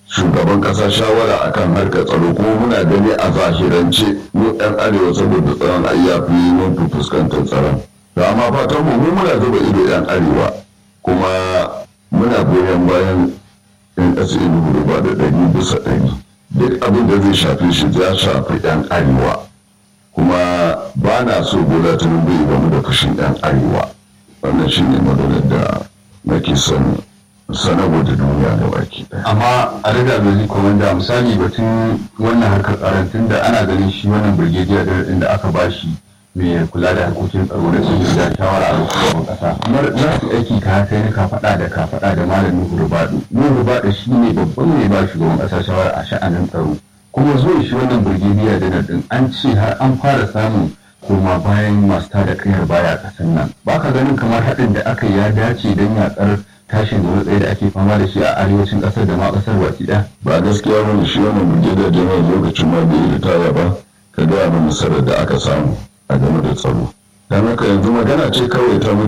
shugaban kasa shawara akan harkar tsaro kuma muna gani a zahirance mu yan arewa saboda tsaron ayyafi mun fi fuskantar tsaron da amma fatan mu muna zuba ido yan arewa kuma muna goyon bayan yan ƙasa ilu ba da ɗari bisa ɗari duk abin da zai shafi shi ya shafi yan arewa kuma ba na so bola tinubu ya gamu da fushin yan arewa wannan shine maganar da nake son sanarwa da duniya da baki amma a daga gaji komanda misali batun wannan harkar tsaron tun da ana ganin shi wannan birgediya da aka bashi mai kula da harkokin tsaro da sun da shawara a lokacin kasa kamar za su aiki ka kai ni ka faɗa da ka faɗa da malam nuhu rubadu nuhu rubadu shi ne babban mai ba shugaban ƙasa shawara a sha'anin tsaro kuma zuwa shi wannan birgediya da din an ce har an fara samun koma bayan masu tada kayar baya kasan nan ba ka ganin kamar haɗin da aka ya dace don yaƙar tashin da tsaye da ake fama da shi a arewacin ƙasar da ma ƙasar baki ɗaya. ba gaskiya bane shi wannan brigadier general lokacin ma bai ritaya ba ka gaya min nasarar da aka samu a game da tsaro don haka yanzu magana ce kawai ta